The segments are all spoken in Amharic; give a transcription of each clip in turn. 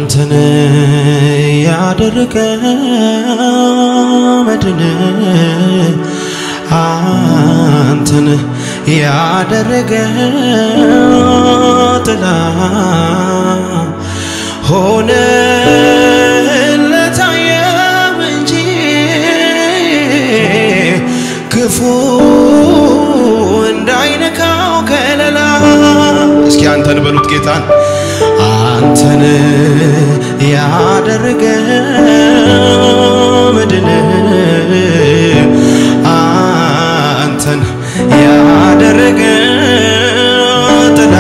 አንተን ያደረገ መድን አንተን ያደረገ ጥላ ሆነ ለታየው እንጂ ክፉ እንዳይነካው ከለላ እስኪ አንተን በሉት ጌታን አንተን ያደረገ መድን አንተን ያደረገ ጥላ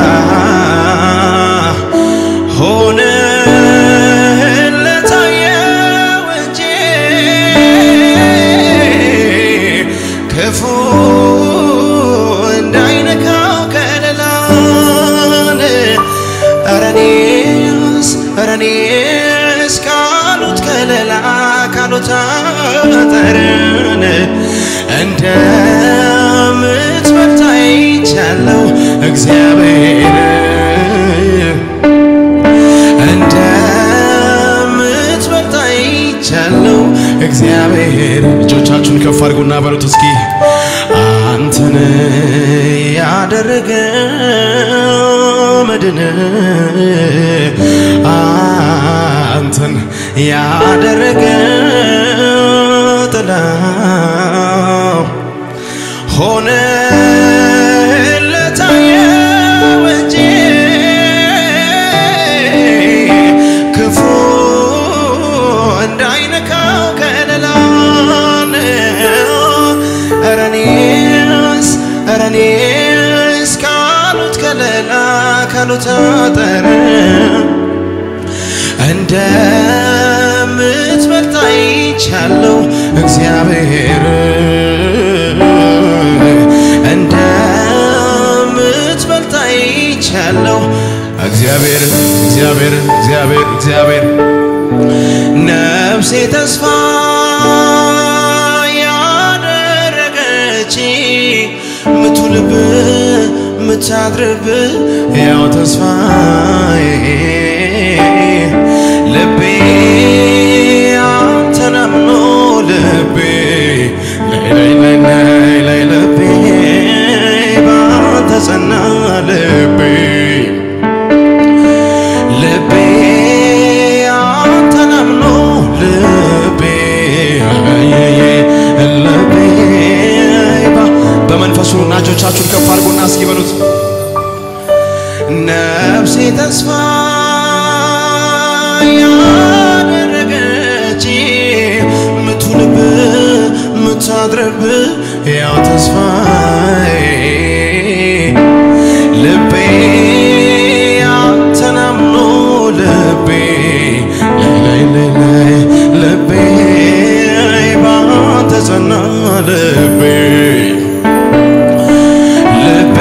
ሆነ ለታየው እንጂ ክፉ እንዳይነካው ከለላን እረኔስ እረኔስ ካሉት ከለላ ካሉት አጠርን እንደምትበልጥ አይቻለው እግዚአብሔር እንደምትበልጥ አይቻለው እግዚአብሔር እጆቻችሁን ከፍ አድርጉና በሉት እስኪ አንተን ያደረገ መድን አንተን ያደረገ ጥላ ሆነ ለታየው እንጂ ክፉ እንዳይነካው ከለላን እረኔስ እረኔስ ካሉት ከለላ ካሉት አጠር እንደምትበልጥ አይቻለው እግዚአብሔር እንደምትበልጥ አይቻለው እግዚአብሔር እግዚአብሔር እግዚአብሔር እግዚአብሔር ነፍሴ ተስፋ ያደረገች ምቱልብ ምታድርብ ያው ተስፋዬ ልቤ አንተን አምኖ ልቤ ላይ ላይ ላይ ላይ ልቤ ባንተ ጸና ልቤ ልቤ አንተን አምኖ ልቤ አየየ ልቤ ባ- በመንፈሱ እና እጆቻችሁን ከፍ አድርጎና እስኪ በሉት ነፍሴ ተስፋ ያደረገች ምቱልብ ምታድርብ ያው ተስፋዬ ልቤ አንተን አምኖ ልቤ ላይ ላይ ላይ ልቤ ባንተ ጸና ልቤ ልቤ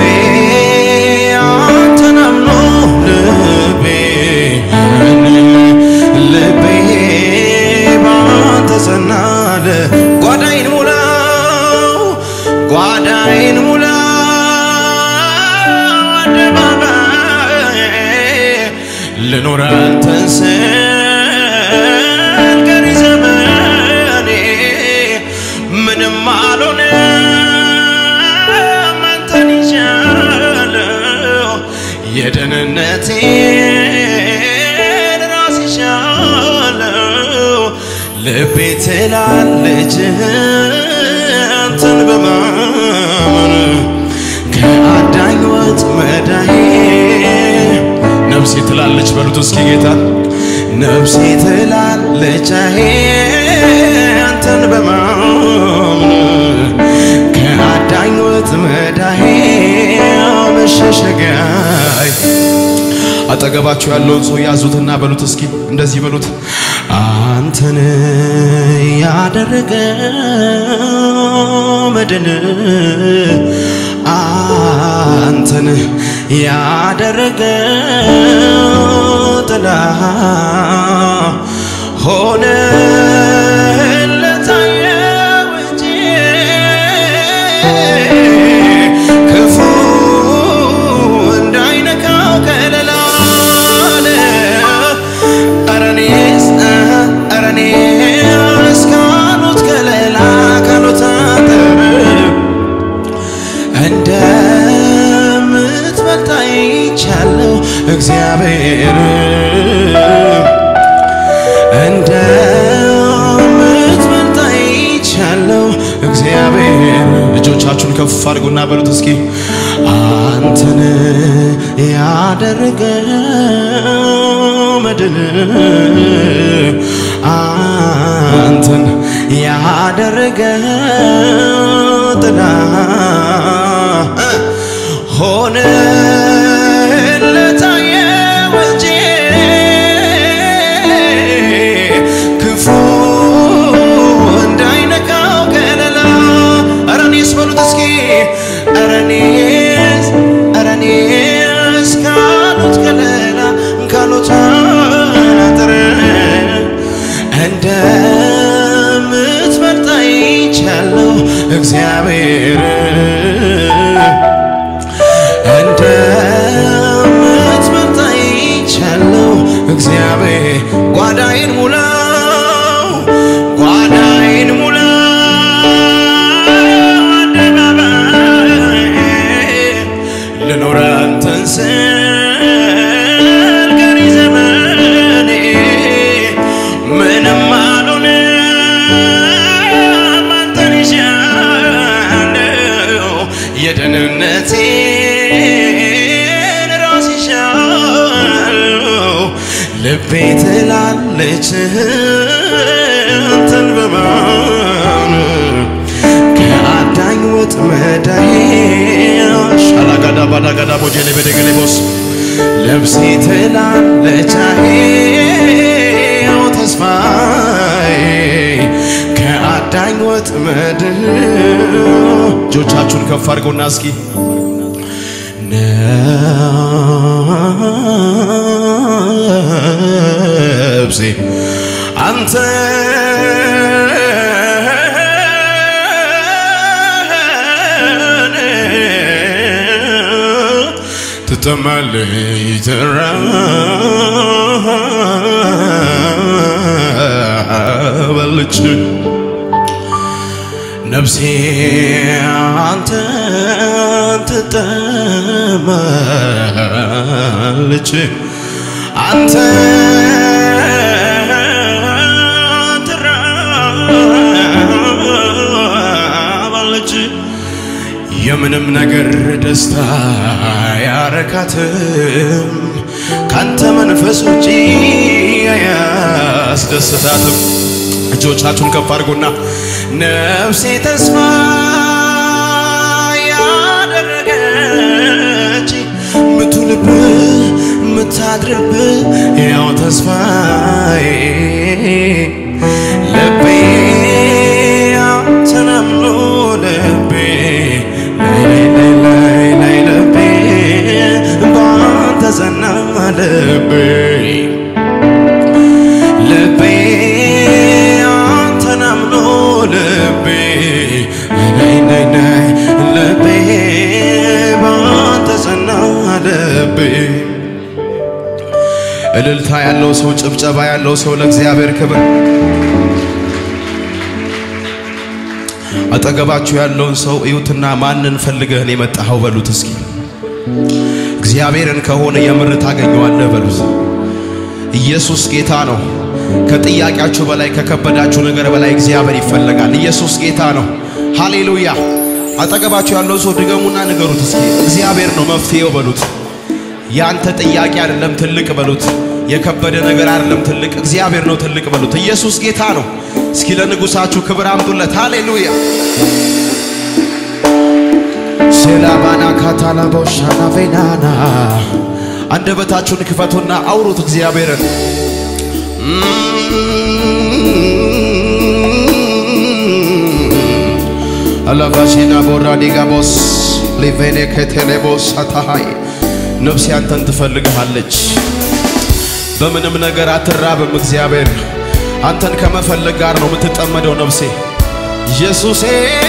አንተን አምኖ ልቤ ልቤ ባንተ ጸና ል- ጓዳይን ሙላው ጓዳይን ሙላው አደባባይ ልኖር አንተን ስል ቀሪ ዘመኔ ምንም አልሆነም አንተን ይሻለው የደህንነቴን ራስ ይሻለው ልቤ ትላለች አንተን በማመን ከአዳኝ ወጥመዳዬ ነፍሴ ትላለች በሉት እስኪ ጌታ ነፍሴ ትላለች አሄ አንተን በማመን ከአዳኝ ወጥመዳዬ መሸሸጊያዬ አጠገባችሁ ያለውን ሰው ያዙትና በሉት እስኪ እንደዚህ በሉት አንተን ያደረገ መድን አንተን ያደረገ ጥላ ሆነ ለታየው እንጂ ክፉ እንዳይነካው ከለላለ ክፈቱና በሉት እስኪ አንተን ያደረገው መድን አንተን ያደረገው ጥላ ሆነ ለታየው እንጂ ክፉ እንዳይነካው ከለላ ኧረ እኔስ በሉት እስኪ ኧረ እኔስ ኧረ እኔስ ካሉት ከለላ ካሉት አጥር እንደምትመርጥ አይቻለሁ እግዚአብሔር እንደምትመርጥ አይቻለሁ እግዚአብሔር ጓዳዬን ሙላው ጓዳዬን ሙላው አደባባይ ልኖር አንተን ስል ቀሪ ዘመኔ ምንም አልሆንም አንተን ይሻለው የደህንነቴን ራስ ይሻለው ልቤ ትላለች አንተን በማን ከአዳኝ ወጥመዳዬ ሻላጋዳ ባዳጋዳ ቦጀሌ በደገሌቦስ ልብሴ ትላለች አሄው ተስፋዬ ከአዳኝ ወጥመድ እጆቻችሁን ከፍ አድርገውና እስኪ ነፍሴ አንተ ትጠማለች ትራበለች ነፍሴ አንተ ትጠማለች አንተ ትራባለች የምንም ነገር ደስታ ያረካትም ካንተ መንፈስ ውጪ አያስደስታትም። እጆቻችሁን ከፍ አድርጉና ነፍሴ ተስፋ ያደረገች ምትውልብ ምታድርብ ያው ተስፋዬ ልቤ አንተን አምኖ ልቤ ላይ ላይ ላይ ላይ ልቤ ባንተ ጸና ልቤ ልቤ አንተን አምኖ ልቤ ናይ ናይ ናይ ልቤ ባንተ ጸና ልቤ እልልታ ያለው ሰው ጭብጨባ ያለው ሰው ለእግዚአብሔር ክብር አጠገባችሁ ያለውን ሰው እዩትና ማንን ፈልገህን የመጣኸው በሉት እስኪ እግዚአብሔርን ከሆነ የምር ታገኘዋለህ በሉት ኢየሱስ ጌታ ነው ከጥያቄያችሁ በላይ ከከበዳችሁ ነገር በላይ እግዚአብሔር ይፈለጋል ኢየሱስ ጌታ ነው ሃሌሉያ አጠገባችሁ ያለውን ሰው ድገሙና ንገሩት እስኪ እግዚአብሔር ነው መፍትሄው በሉት ያንተ ጥያቄ አይደለም ትልቅ በሉት የከበደ ነገር አይደለም ትልቅ እግዚአብሔር ነው ትልቅ በሉት ኢየሱስ ጌታ ነው እስኪ ለንጉሳችሁ ክብር አምጡለት ሃሌሉያ ሴላባና ካታላቦሻና ቬናና አንደበታችሁን ክፈቱና አውሩት እግዚአብሔርን አላቫሺና ቦራዲጋቦስ ሊቬኔ ከቴሌቦስ አታሃይ ነፍሴ አንተን ትፈልግሃለች። በምንም ነገር አትራብም። እግዚአብሔር አንተን ከመፈለግ ጋር ነው የምትጠመደው ነፍሴ ኢየሱሴ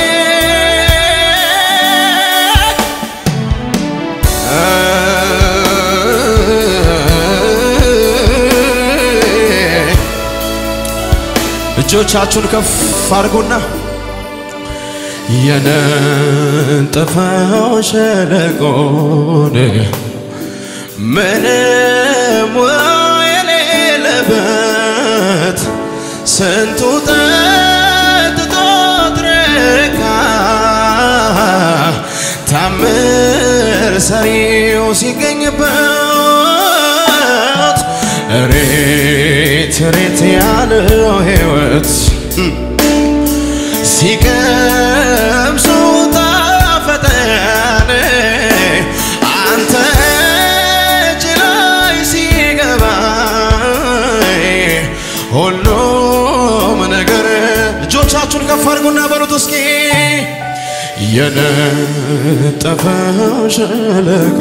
እጆቻችሁን ከፍ አድርጉና የነጠፈው ሸለቆን ምንም የሌለበት ስንቱ ጠጥቶ ረካ ሰሪው ሲገኝበት ሬት ሬት ያለው ሕይወት ሲቀምሱ ጣፈጠን አንተ እጅ ላይ ሲገባ ሁሉም ነገር እጆቻችሁን ከፍ አድርጉና በሉት እስኪ የነጠፈው ሸለቆ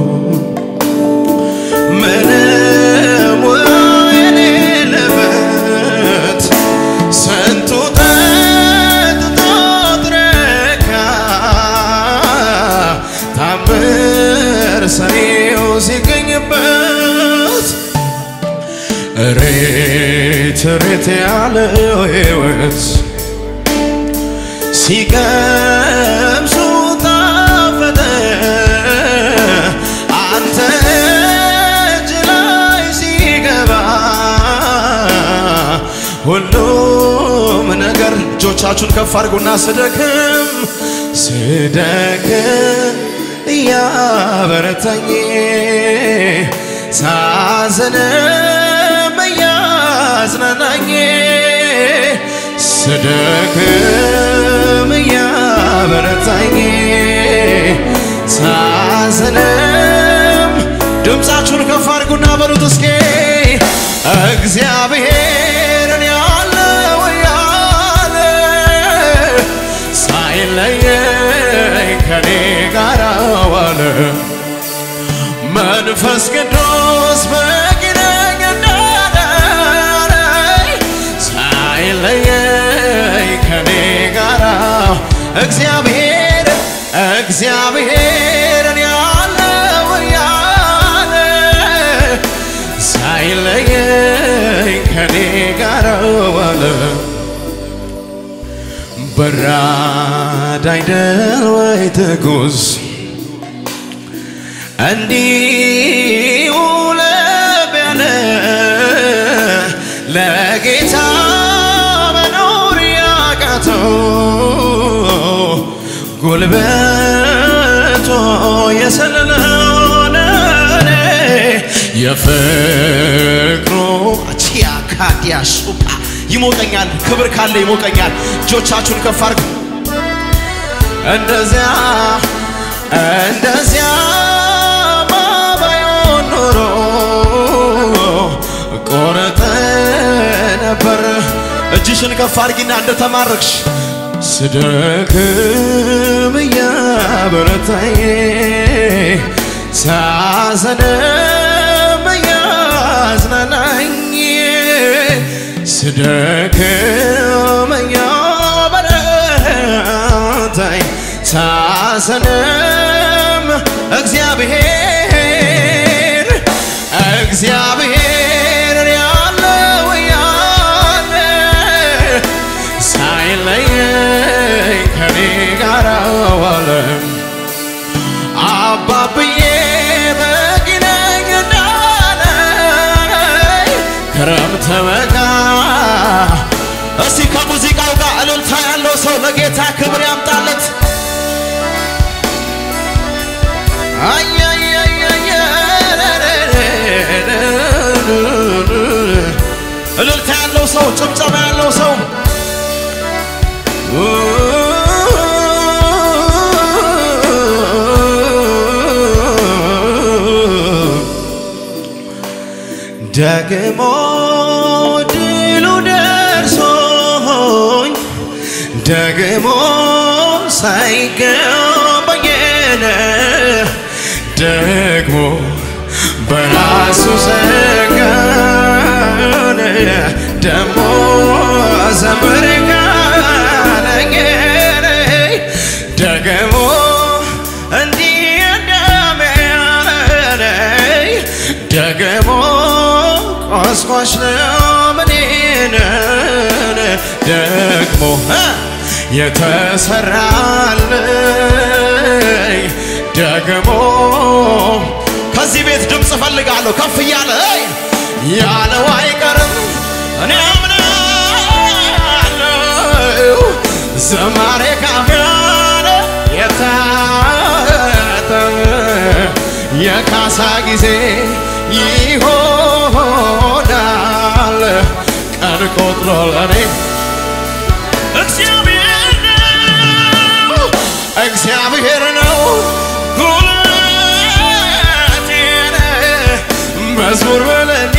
ምንም ውሃ የሌለበት ስንቱ ጠጥቶ ረካ ታምር ሰሪው ሲገኝበት ሬት ሬት ያለው ሕይወት ሲቀምሱ ጣፈጠ አንተ እጅ ላይ ሲገባ ሁሉም ነገር እጆቻችሁን ከፍ አድርጉና ስደክም ስደክም እያበረታኝ ሳዝንም እያዝናናኝ ስደክም እያበረታኝ ሳዝንም ድምፃችሁን ከፍ አድርጉና በሉት እስኪ እግዚአብሔርን ያለው ያለ ሳይለየኝ ከኔ ጋር ዋለ መንፈስ ቅዱስ በግነኝ እንዳዳነኝ ሳይለየኝ ከኔ ጋር እግዚአብሔር እግዚአብሔርን ያለው ያለ ሳይለየኝ ከኔ ጋር ዋለ በራድ አይደል ወይ ትጉስ እንዲሁ ለብ ያለ ለጌታ መኖር ያቃተው ጉልበቶ የሰለለውን የፍቅሩ ቺያ ካዲያ ሱፓ ይሞቀኛል። ክብር ካለ ይሞቀኛል። እጆቻችሁን ከፍ አድርጉ። እንደዚያ እንደዚያ ባባዮን ኖሮ ቆረጠ ነበር። እጅሽን ከፍ አድርጊና እንደተማረክሽ ስደክም እያበረታኝ ሳዘንም እያዝናናኝ ስደክም እያበረታኝ ሳዘንም እግዚአብሔር እግዚአብሔር ያለው ያለ ሳይለየኝ ከኔ ጋር ዋለ አባብዬ በጊነኝ እንዳለኝ ክረምት በጋ እስቲ ከሙዚቃው ጋር እልልታ ያለው ሰው ለጌታ ክብር ያምጣለት። እልልታ ያለው ሰው፣ ጭብጨባ ያለው ሰው ደግሞ ድሉ ደርሶኝ ደግሞ ሳይገባኝን ደግሞ በራሱ ዘጋን ደግሞ ዘምር ካለኝ ደግሞ እንዲህ እንደሚያለኝ ደግሞ ቆስቋሽ ነው ምኔን ደግሞ የተሰራልኝ ደግሞ ከዚህ ቤት ድምፅ እፈልጋለሁ ከፍ እያለ ያለው አይቀርም እኔ አምናለሁ ዘማሬ ካፊያለ የታተመ የካሳ ጊዜ ይሆናል ቀን ቆጥሮ ለኔ እግዚአብሔር ነው እግዚአብሔር ነው ጉልበቴን መዝሙር በለኒ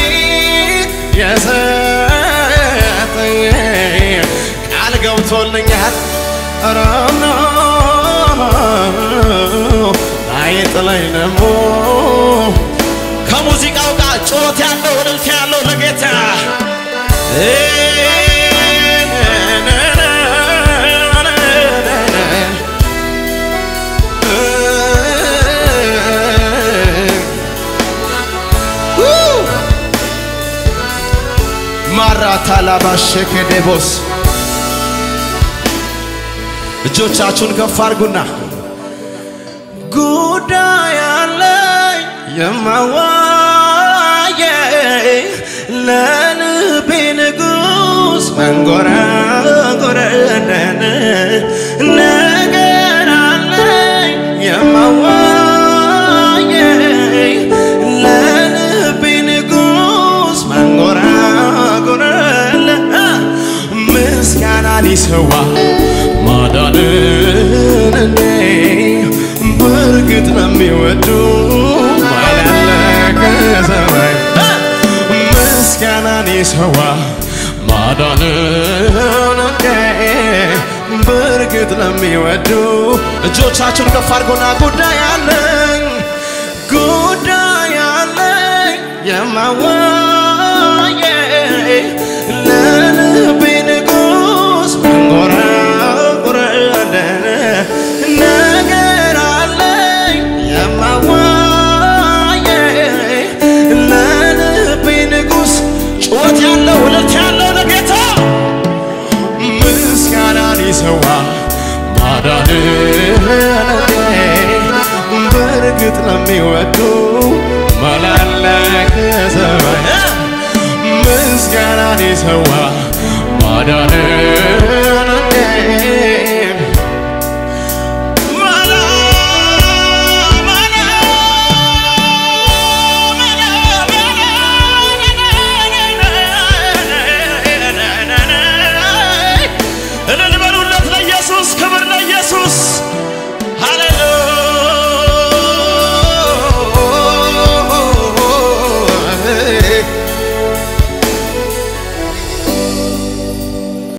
የሰጠኝ ቃል ገብቶልኛል ረምኖ አይጥለኝ ደሞ ከሙዚቃው ጋር ጩኸት ያለው እልልታ ያለው ለጌታ ማራታ ላባሸከ ዴቦስ እጆቻችሁን ከፍ አድርጉና ጉዳይ አለኝ የማዋየ ለልቤ ንጉሥ መንጎራጎረደን ነገር አለኝ የማዋየ ለልቤ ንጉሥ መንጎራጎረለ ምስጋና ሊሰዋ ማዳንን እኔ በእርግጥ ለሚወዱ ማላለቀ ሰማይ ምስጋናን ይሰዋ ማዳንን እኔ በእርግጥ ለሚወዱ እጆቻችሁን ከፍ አድርጎና ጉዳይ አለኝ ጉዳይ አለኝ የማዋየ ለልቤ ንጉሥ መንጎራጉረለን ነገር አለኝ የማዋየ ለልቤ ንጉሥ ጩኸት ያለው እልልታ ያለው ለጌታ ምስጋናን ይሰዋ ማዳንን በእርግጥ ለሚወዱ መላለከ ሰማይ ምስጋናን ይሰዋ ማዳንን